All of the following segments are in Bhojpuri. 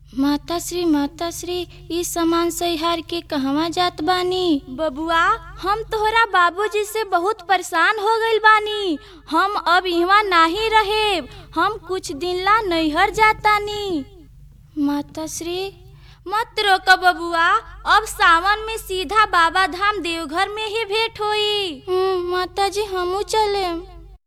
माता श्री माता श्री ई सामान सहिहार के कहवा जात बानी बबुआ हम तोहरा बाबूजी से बहुत परेशान हो गइल बानी हम अब इहवा नाही रहेब हम कुछ दिन ला नैहर जातानी माता श्री मत रोक बबुआ अब सावन में सीधा बाबा धाम देवघर में ही भेंट होई हम्म, माता जी हमू चलेम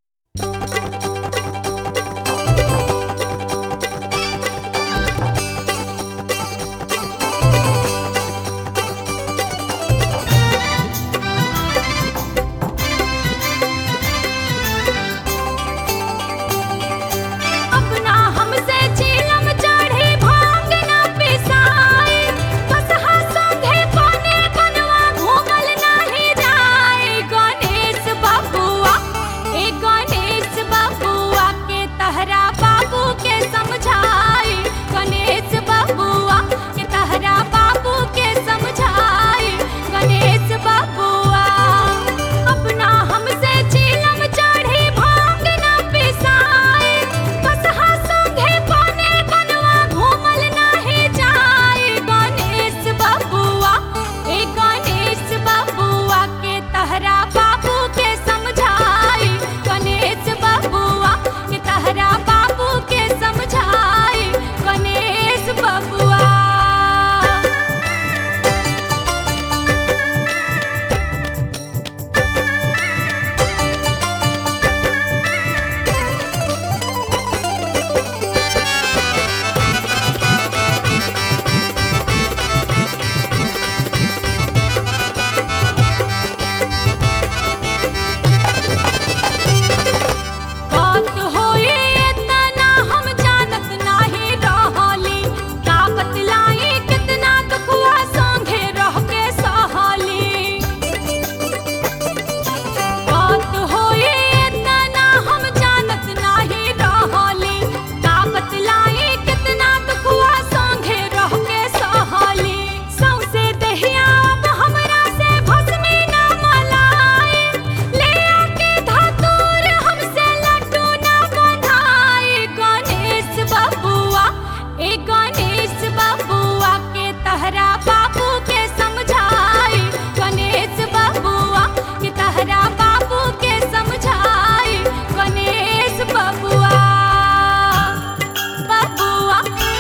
अपना हमसे चीलम चढ़ी भांग ना पिसाए कसहा संगे कोने कनवा घूमल नाही जाए गणेश बबुआ ए गणेश बबुआ के तहरा बाबू के समझाई गणेश बबुआ के तहरा बाबू के समझाई गणेश बबुआ अपना हमसे चीलम चढ़ी भांग ना पिसाए कसहा संगे कोने कनवा घूमल नाही जाए गणेश बबुआ ए गणेश बबुआ के तहरा बाबू के समझाई गणेश बबुआ के तहरा बाबू के समझाई गणेश बबुआ बात होए इतना हम जानत नाही रहली का बतलाई कितना दुखवा संगे रह के सहली बात होए इतना हम जानत नाही रहली का बतलाई कितना दुखवा संगे रह के सहली सौसे दहिया अब हमरा से भस्मी ना मलाए ले आके धतूर हमसे लड्डू ना बंधाए गणेश बबुआ ए गणेश बबुआ के तहरा बाबू के समझाई गणेश बबुआ के तहरा बाबू के समझाई गणेश बबुआ बबुआ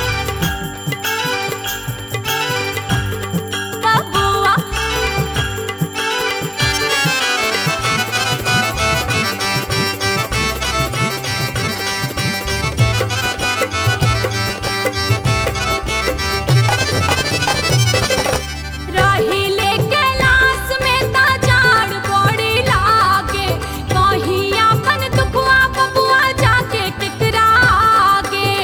बबुआ रहिले कैलाश में ता जाड़ बड़ी लागे कहीं अपन दुखवा बबुआ जाके टकरागे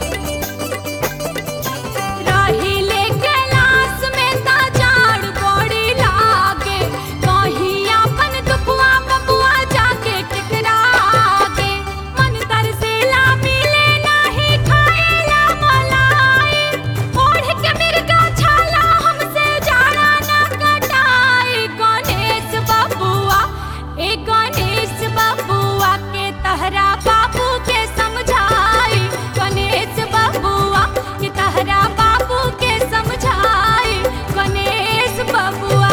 रहिले कैलाश में ता जाड़ बड़ी लागे कहीं अपन दुखवा बबुआ जाके टकरागे मन तरसेला मिले नाही खाएला मलाई ओढ़ के मिर्गा छाला हमसे जाड़ा न कटाई गणेश बबुआ ए गणेश बबुआ के तहरा बाबू के समझाई गणेश बबुआ के तहरा बाबू के समझाई गणेश बबुआ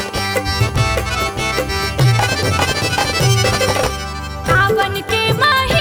सावन के महीना